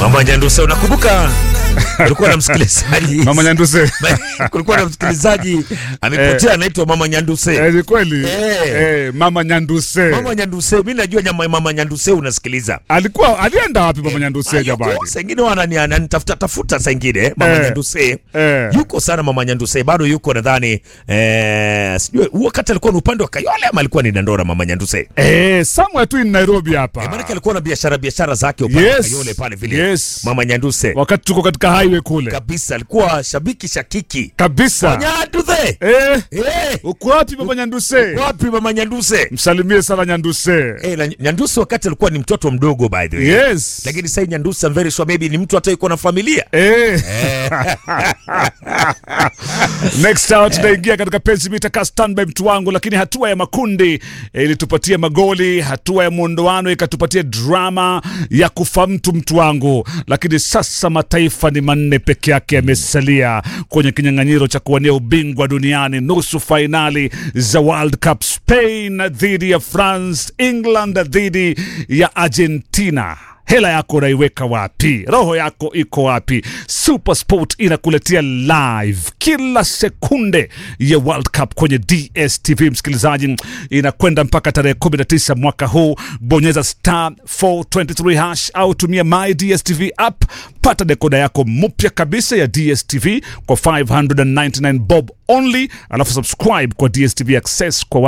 Mama Nyanduse, unakumbuka kulikuwa na msikilizaji Mama Nyanduse. kulikuwa na msikilizaji amepotea, anaitwa Mama Nyanduse. Eh, ni kweli. Eh. Eh, Mama Nyanduse. Mama Nyanduse, mimi najua nyama Mama Nyanduse unasikiliza. Alikuwa alienda wapi Mama Nyanduse jamani? Yuko, saa ingine wanani ananitafuta tafuta saa ingine Mama Eh. Nyanduse. Eh. Yuko sana Mama Nyanduse, bado yuko nadhani eh, sijui huo wakati alikuwa ni upande wa Kayole ama alikuwa ni Dandora Mama Nyanduse. Eh, somewhere tu in Nairobi hapa. Eh, maana alikuwa na biashara biashara zake upande wa Yes. Kayole pale vile. Yes. Mama Nyanduse. Wakati tuko katika highway kule. Kabisa alikuwa shabiki shakiki. Kabisa. Nyanduse. Eh, Eh, uko wapi Mama Nyanduse? wapi Mama Nyanduse? Msalimie sana Nyanduse. Eh, na Nyanduse wakati alikuwa ni mtoto mdogo by the way. Yes. Lakini sasa Nyanduse I'm very sure maybe ni mtu hata yuko na familia. Eh. Next hour tunaingia katika penzi mita ka standby mtu wangu, lakini hatua ya makundi eh, ilitupatia magoli, hatua ya mwondoano ikatupatia drama ya kufa mtu mtu wangu, lakini sasa mataifa ni manne peke yake yamesalia kwenye kinyang'anyiro cha kuwania ubingwa duniani, nusu fainali za World Cup, Spain dhidi ya France, England dhidi ya Argentina. Hela yako unaiweka wapi? Roho yako iko wapi? Super Sport inakuletea live kila sekunde ya World Cup kwenye DSTV. Msikilizaji, inakwenda mpaka tarehe 19 mwaka huu. Bonyeza star 423 hash au tumia my DSTV app, pata dekoda yako mpya kabisa ya DSTV kwa 599 bob only, alafu subscribe kwa DSTV Access kwa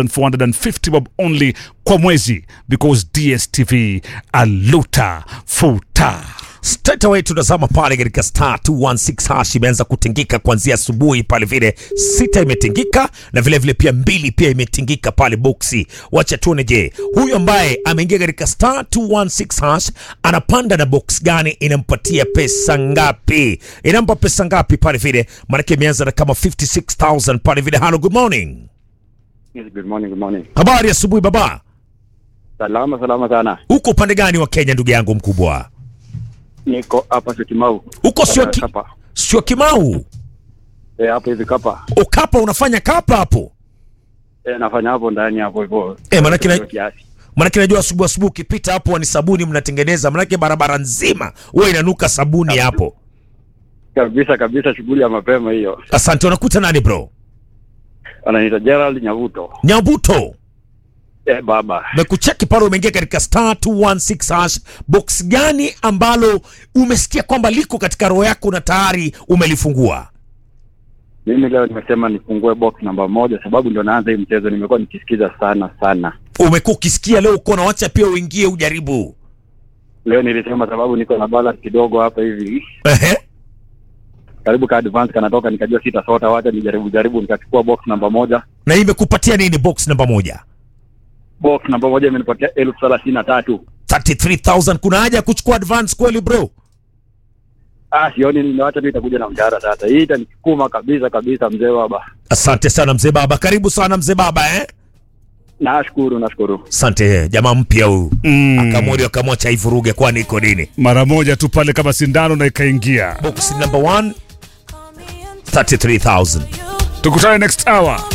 1450 bob only kwa mwezi, because DSTV aluta futa. Straight away tunazama pale katika star 216 hash imeanza kutingika kuanzia asubuhi pale vile sita imetingika na vile vile pia mbili pia imetingika pale boksi. Wacha tuone, je, huyu ambaye ameingia katika star 216 hash anapanda na box gani? Inampatia pesa ngapi? Inampa pesa ngapi pale vile? Maanake imeanza na kama 56000 pale vile. Hello, good morning. Yes, good morning, good morning. Habari ya asubuhi baba, Salama salama sana. uko upande gani wa Kenya ndugu yangu mkubwa? Niko hapa Syokimau. Uko sio ki, Kapa. sio Kimau? Eh, hapo hivi Kapa. Ukapa unafanya kapa hapo? Eh, nafanya hapo ndani hapo hivyo. Eh, manake na- kiasi. Manake najua asubuhi asubuhi ukipita hapo ni sabuni mnatengeneza, manake barabara nzima huwa inanuka sabuni hapo. Kabisa kabisa shughuli ya mapema hiyo. Asante. Unakuta nani bro? Ananiita Gerald Nyavuto. Nyabuto, Eh, baba. mekucheki pale, umeingia katika star 216 hash. Box gani ambalo umesikia kwamba liko katika roho yako na tayari umelifungua? Mimi leo nimesema nifungue box namba moja sababu ndio naanza hii mchezo nimekuwa nikisikiza sana sana. Umekuwa ukisikia leo uko na wacha pia uingie ujaribu. Leo nilisema sababu niko na balance kidogo hapa hivi. Ehe. Karibu ka advance kanatoka nikajua sitasota wacha nijaribu jaribu nikachukua box namba moja. Na hii imekupatia nini box namba moja? Box namba moja imenipatia elfu thelathini na tatu. 33000 kuna haja ya kuchukua advance kweli bro? Ah, sioni nimewacha tu itakuja na mshahara sasa. Hii itanisukuma kabisa kabisa mzee baba. Asante sana mzee baba, karibu sana mzee baba eh? Nashukuru, nashukuru. Asante jamaa mpya huyu Mm. akamwori akamwacha ivuruge, kwani iko nini? Mara moja tu pale kama sindano na ikaingia. Box number one 33000 Tukutane next hour.